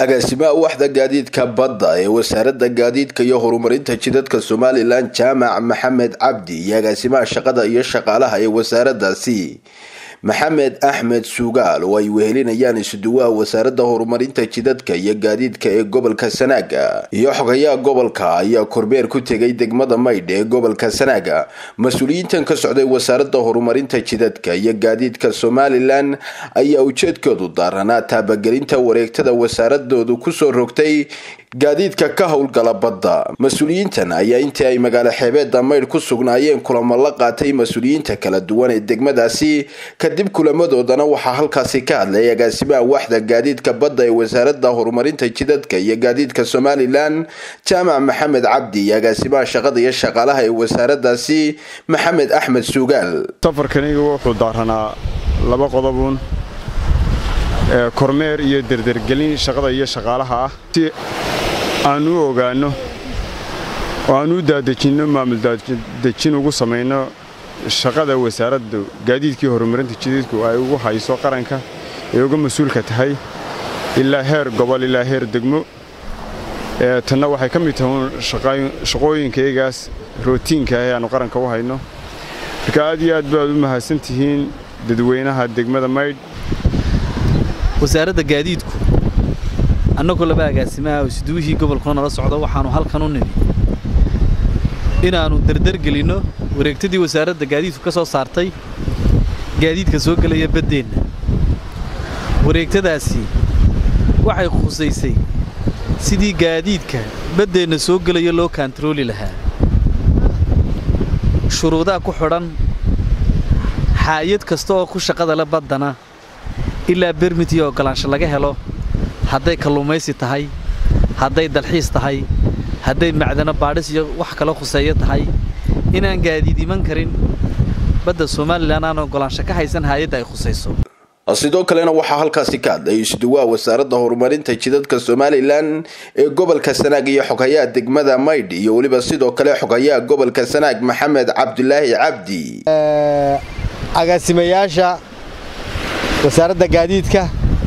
agaasimaha waxda gaadiidka badda ee wasaaradda gaadiidka iyo horumarinta jidadka somalilan jaamac maxamed cabdi iyo agaasimaha shaqada iyo shaqaalaha ee wasaaraddaasi maxamed axmed sugaal oo ay wehelinayaan isuduwaha wasaaradda horumarinta jidadka iyo gaadiidka ee gobolka sanaaga iyo xogayaha gobolka ayaa kormeer ku tegay degmada maydh ee gobolka sanaaga mas-uuliyiintan ka socday wasaaradda horumarinta jidadka iyo gaadiidka somalilan ayaa ujeedkoodu daaranaa taabagelinta wareegtada wasaaradoodu kusoo rogtay gaadiidka ka howlgala badda mas-uuliyiintan ayaa intii ay magaalo xeebeedda maydh ku sugnaayeen kulamo la qaatay mas-uuliyiinta kala duwan ee degmadaasi kadib kulamadoodana waxaa halkaasi ka hadlay agaasimaha waxda gaadiidka badda ee wasaaradda horumarinta jidadka iyo gaadiidka somalilan jaamac maxamed cabdi iyo agaasimaha shaqada iyo shaqaalaha ee wasaaraddaasi maxamed axmed sugaal safarkaniga wuxuu daaranaa laba qodobuun kormeer iyo derdergelin shaqada iyo shaqaalaha ah si aan u ogaanno oo aan u daadejinno maamul daadejin ugu samayno shaqada wasaaradda gaadiidkii horumarinta jidadku ay ugu hayso qaranka ee uga mas-uulka tahay ilaa heer gobol ilaa heer degmo tanna waxay ka mid tahay shaqooyinkaygaas rootiinka ah ee aannu qaranka u hayno marka aad iyo aad baad u mahadsan tihiin dadweynaha degmada maydh wasaaradda gaadiidku annagoo laba agaasimaha isduwihii gobolkuna nala socdo waxaannu halkan u nimi inaannu derdergelinno wareegtadii wasaaradda gaadiidku ka soo saartay gaadiidka soo gelaya baddeenna wareegtadaasi waxay khusaysay sidii gaadiidka baddeenna soo gelaya loo kaantarooli lahaa shuruudaha ku xidhan xaayad kasta oo ku shaqada le baddana ilaa bermit iyo oggolaansho laga helo hadday kalluumaysi tahay hadday dalxiis tahay hadday macdano baadhis iyo wax kala khuseeyo tahay inaan gaadiid iman karin badda somalilan aan oggolaansho ka haysan haayadda ay khusayso sidoo kalena waxaa halkaasi ka hadlay isduwaha wasaaradda horumarinta jidadka somalilan ee gobolka sanaag iyo xogayaha degmada maydh iyo weliba sidoo kale xogayaha gobolka sanaag maxamed cabdulaahi cabdi agaasimayaasha wasaaradda gaadiidka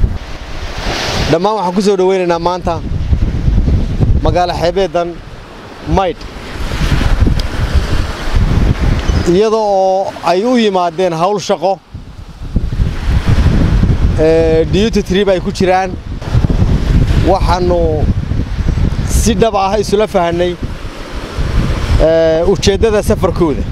dhammaan waxaan ku soo dhowaynaynaa maanta magaalo xeebeeddan maydh iyada oo ay u yimaadeen hawl shaqo diyuty trib ay ku jiraan waxaannu si dhab ah isula fahanay ujeeddada safarkooda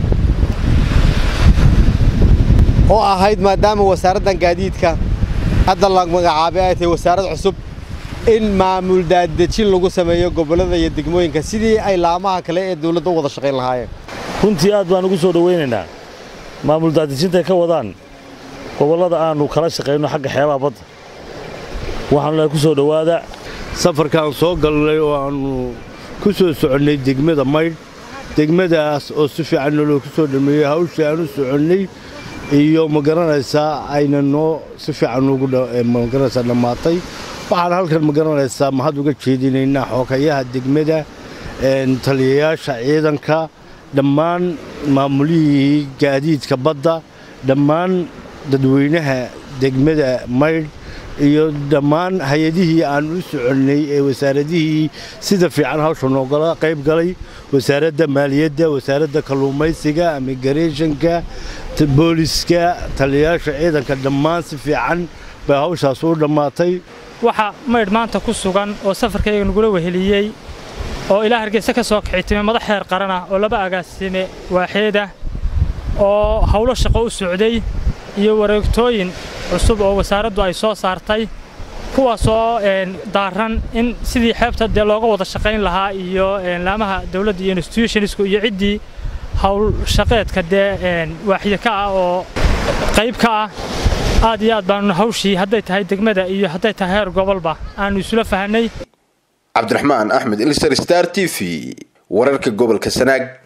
oo ahayd maadaama wasaaraddan gaadiidka hadda la magacaabay ay tahay wasaarad cusub in maamul daadejin lagu sameeyo gobollada iyo degmooyinka sidii ay laamaha kale ee dawladda u wada shaqayn lahaayeen runtii aad baan ugu soo dhowaynaynaa maamul daadejintay ka wadaan gobollada aannu kala shaqayno xagga xeebaha badda waxaanu lehay ku soo dhowaada safarkaan soo galnay oo aannu ku soo soconnay degmada maydh degmadaas oo si fiican noloo ku soo dhameeyey hawshii aan u soconnay iyo ma garanaysaa ayna noo si fiican ugu magaranaysaa dhammaatay waxaan halkan ma garanaysaa mahad uga jeedinaynaa xoogayaha degmada taliyayaasha ciidanka dhammaan maamulihii gaadiidka badda dhammaan dadweynaha degmada maydh iyo dhammaan hay-adihii aan u soconnay ee wasaaradihii sida fiican hawsha noogala qayb galay wasaaradda maaliyadda wasaaradda kalluumaysiga amigareeshanka booliska taliyayaasha ciidanka dhammaan si fiican bay hawshaas u dhammaatay waxaa maydh maanta ku sugan oo safarkayga nagula weheliyey oo ilaa hargeysa ka soo kixitime madax heer qaran ah oo laba agaasime waaxeedah oo howlo shaqo u socday iyo wareegtooyin cusub oo wasaaraddu ay soo saartay kuwaasoo daaran in sidii xeebta dee looga wada shaqayn lahaa iyo laamaha dawladda iyo institutionsku iyo ciddii howl shaqeedka dee waaxida ka ah oo qayb ka ah aad iyo aad baanu hawshii hadday tahay degmada iyo hadday tahay heer gobolba aannu isula fahanay cabdiraxmaan axmed ilser star t v wararka gobolka sanaag